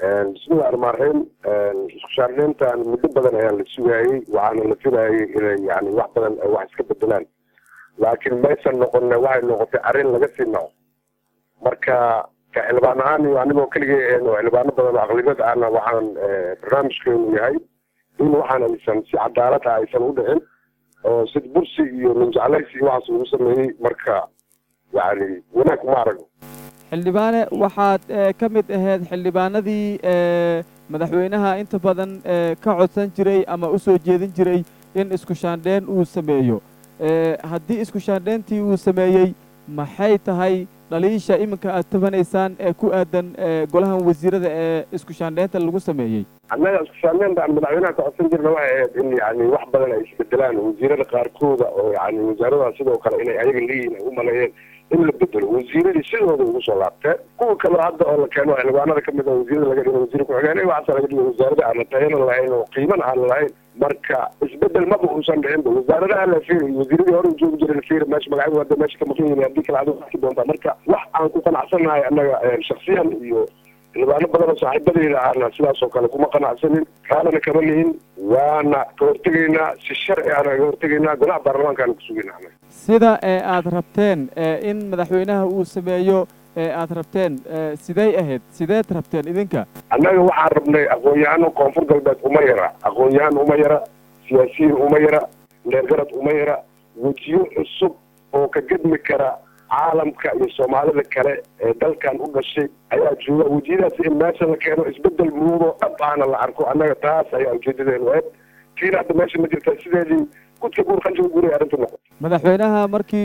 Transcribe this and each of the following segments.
bismillahi raxmaan raxiim isku shaarleyntan muddo badan ayaa la sugaayey waxaana la filayay inay yani wax badan ay wax iska bedelaan laakiin maysan noqone waxay noqotay arrin laga sii naco marka ka xildhibaan ahaan iyo anigoo keligay ahayn oo xildhibaano badan oo aqlibiyad ahna waxaan barnaamijkeenu yahay in waxaan aysan si cadaalad ah aysan u dhicin oo sid bursi iyo minjeclaysi iyo waxaas lagu sameeyey marka yani wanaag kuma aragno xildhibaane waxaad ka mid ahayd xildhibaanadii madaxweynaha inta badan ka codsan jiray ama u soo jeedin jiray in isku shaandheen uu sameeyo haddii isku shaandheentii uu sameeyey maxay tahay dhaliisha iminka aad tabanaysaan ee ku aadan golahan wasiirada ee isku shaandheynta lagu sameeyey annaga isku shaandheynta aan madaxweynaha ka codsan jirna waxay ahayd in yani wax badan ay isbedelaan wasiirada qaarkooda oo yani wasaaradaha sidoo kale inay ayaga leeyihin ay u maleeyeen in la bedelo wasiiradii sidooda ugu soo laabteen kuwa kaleo hadda oo la keeno xildhibaanada kamid a wasiirada laga dhigo wasiir ku-xigeenay waxaasa laga dhigo wasaarada aan la tayanan lahayn oo qiimana aan lahayn marka isbedel maba uusan dhicinba wasaaradaha la fiiri wasiiradii hore joogi jiray la fiiri meesha magacyadu hadda meesha ka maqan yihin haddii kale adigu arki doontaa marka wax aan ku qanacsanahay annaga shaksiyan iyo xildhibaano badan oo saaxiibadeyda ahna sidaas oo kale kuma qanacsanin kaalana kama lihin waana ka hortegaynaa si sharci ana ka hortegaynaa golaha baarlamaankaana ku sugayna sida ee aad rabteen in madaxweynaha uu sameeyo ee aad rabteen sidey ahayd sideed rabteen idinka annaga waxaan rabnay aqoon-yahano koonfur galbeed uma yara aqoon-yahan uma yara siyaasiyiin uma yara leergarad uma yara wejiyo cusub oo ka gedmi kara caalamka iyo soomaalida kale ee dalkan u dhashay ayaa jooga wejiyadaas in meesha la keeno isbedel muudo dhab ahna la arko annaga taas ayaa ujeedadeenu ahayd tiina hadda meesha ma jirta sideedii gudka guur qanjiga guuray arrintu noqoto madaxweynaha markii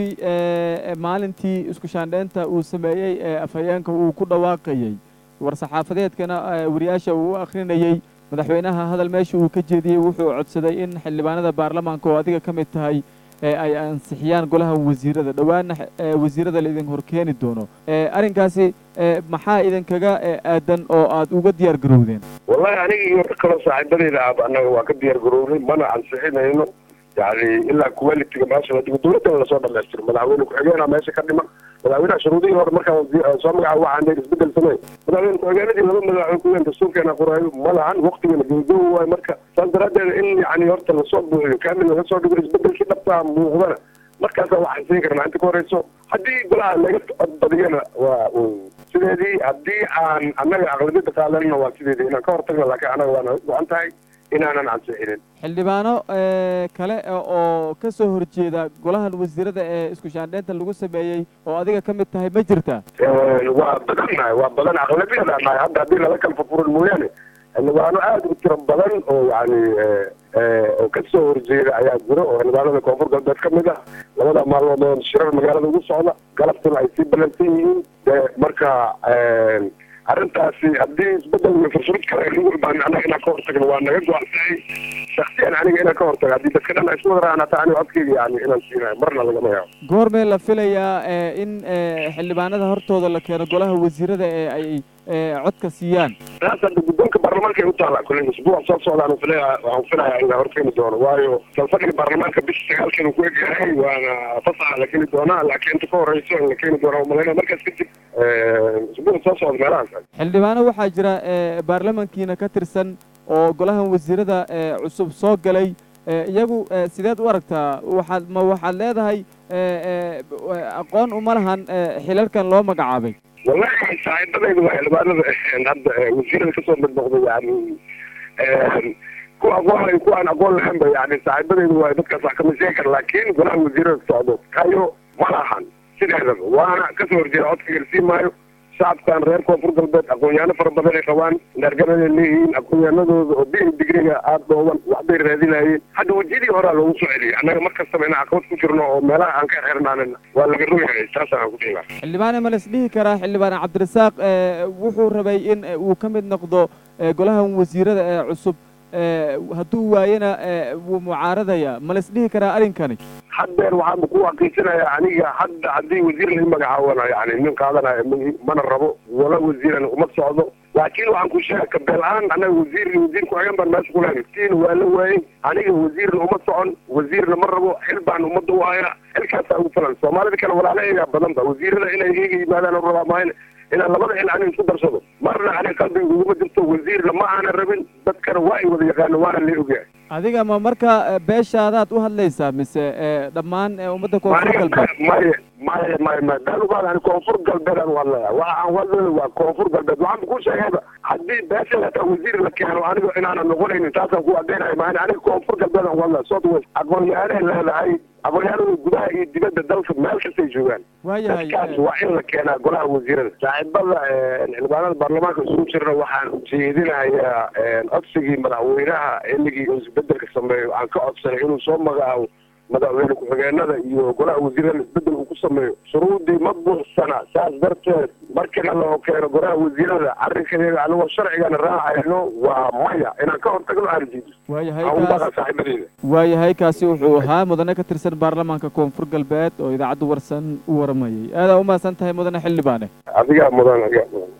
maalintii isku shaandheynta uu sameeyey ee afhayeenka uu ku dhawaaqayey war-saxaafadeedkana wariyaasha uu u akrinayey madaxweynaha hadal meesha uu ka jeediyey wuxuu codsaday in xildhibaanada baarlamaanka oo adiga ka mid tahay ay ansixiyaan golaha wasiirada dhowaana wasiirada laidin horkeeni doono arrinkaasi maxaa idinkaga aadan oo aad uga diyaar garowdeen wallahi aniga iyo rag kaloo saaxiibadeyda ahba annaga waa ka diyaar garownay mana ansixinayno yani ilaa qualitiga meesha la dhigo dawladana lasoo dhamaystiro madaxweyne ku-xigeenaa meesha ka dhiman madaxweynaha shuruudihii hore markaa soo magaca waxaan dheer isbedel samey madaxweyne ku-xigeenadii laba madaxweyne ku-xigeen dastuurkeena qoraayo ma lahan waktigana gabagabo waayo marka saas daraadeed in yani horta lasoo buuxiyo kaamil laga soo dhigo isbedelkii dhabtaa muuqdana markaasa waxaan siin karnaa inta ka horeyso haddii golaha laga badiyana waa sideedii haddii aan annaga aqlabiyada qaadanna waa sideedii inaan ka hortagna laakiin annaga waana go-an tahay inaanan ansixinin xildhibaano kale oo ka soo horjeeda golahan wasiirada ee isku shaandheynta lagu sameeyey oo adiga ka mid tahay ma jirta waa badannahay waa badan aqlabiyada nahay hadda haddii lala kala furfurin mooyaane xildhibaano aada u tiro badan oo yani oo ka soo horjeeda ayaa jiro oo xildhibaanada koonfur galbeed ka mid ah labada maalmood oo shirar magaalada ugu socda galabtuna ay sii balansan yihiin marka arrintaasi haddii isbedel iyo furfurid kale lagu imaan annaga inaan ka hortagno waa naga go-antahay shaksiyan aniga inaan ka hortago haddii dadka dhan ay isku wadaraan hataa aniga codkeyga yani inaan siinayo marna lagama yaabo goormee la filayaa in xildhibaanada hortooda la keeno golaha wasiirada ee ay codka siiyaan taas hadda guddoonka baarlamaanka ay u taala kule isbuuc soo socdaan filaya waxaan filayaa in la horkeeni doono waayo salfadhiga baarlamaanka bisha sagaalkeenu ku egyahay waana fasaxa la keeni doonaa laakiin inta ka horeyso in la keeni doonaa umalayna markaas kadib isbuuc soo socda meelahaas xildhibaano waxaa jira baarlamankiina ka tirsan oo golahan wasiirada cusub soo galay iyagu sideed u aragtaa waxaad ma waxaad leedahay aqoon uma lahan xilalkan loo magacaabay wallahi saaxiibadayda waa xildhibaanada hadda wasiirada kasoo mid noqday yani ku aqoon ku aan aqoon lahaynba yani saaxiibadayda waa dadkaas wax kama sheegi kara laakiin golaha wasiirada socdo kayo ma lahan sideedaba waana kasoo horjeeda codka garsii maayo shacabkan reer koonfur galbeed aqoon-yaano fara badan ay qabaan leerganaday leeyihiin aqoon-yaanadooda oo bi digriga aada dhooban waxbay raadinayeen hadda wejiyadii horaa loogu soo celiyay annaga mar kastaba inaan caqabad ku jirno oo meelaha aan ka xirnaanina waa laga rogahay saasaan aan ku dhihi xildhibaane ma las dhihi karaa xildhibaan cabdirasaaq wuxuu rabay in uu ka mid noqdo golahan wasiirada ee cusub hadduu waayena wuu mucaaradaya ma las dhihi karaa arrinkani haddeer waxaan ku waqiisanayaa aniga hadda haddii wasiir lai magacaabana yani nin qaadanayo mana rabo wala wasiirana uma socdo laakiin waxaan ku sheega kabeel-aan annaga wasiir wasiir ku-xigeen baan meesha kulahay tiina waa la waayey aniga wasiirna uma socon wasiirna ma rabo xil baan ummadda u haya xilkaasaa ugu filan soomaalida kale walaalaheegaa badan ba wasiirada inay iga yimaadaan rabaa maayn inaan labada il anig isku darsado marna anig qalbiga uguma jirto wasiirna ma aana rabin dadkana waa ay wada yaqaano waana la ogyahay adiga ma marka beeshaadaad u hadlaysaa mise dhammaan ummadda koonfur galbeed maya maya maya maya beelubaad ani koonfur galbeed aan u hadlaya waxa aan wadlaya waa koonfur galbeed waxaan ku sheegayba haddii beesha hataa wasiir la keeno aniga inaanan noqonaynin taasaan ku adeynayo maani aniga koonfur galbeed aan u hadlaya south west aqoon-yahanay leedahay aqoon-yahanada gudaha iyo dibadda dalka meel kastay joogaan waayahay dadkaas waa in la keenaa golaha wasiirada saaxiibada xildhibaanada baarlamaanka isugu jirna waxaan jeedinayaa codsigii madaxweynaha xilligii uu isbedelka sameeyo aan ka codsanay inuu soo magacaabo madaxweyne ku-xigeenada iyo golaha wasiirada isbedel uu ku sameeyo shuruudii ma buuxsana saas darteed markana loo keeno golaha wasiirada arrinkadeeda anigoo sharcigana raacayno waa maya inaan ka hortagno aan diido waayahay aan u kaas baqa saaxiibadeeda waayahay kaasi wuxuu ahaa mudane ka tirsan baarlamaanka koonfur galbeed oo idaacadda warsan u waramayay aadaa umahadsan tahay mudane xildhibaane adigaa mudan adigaa mudan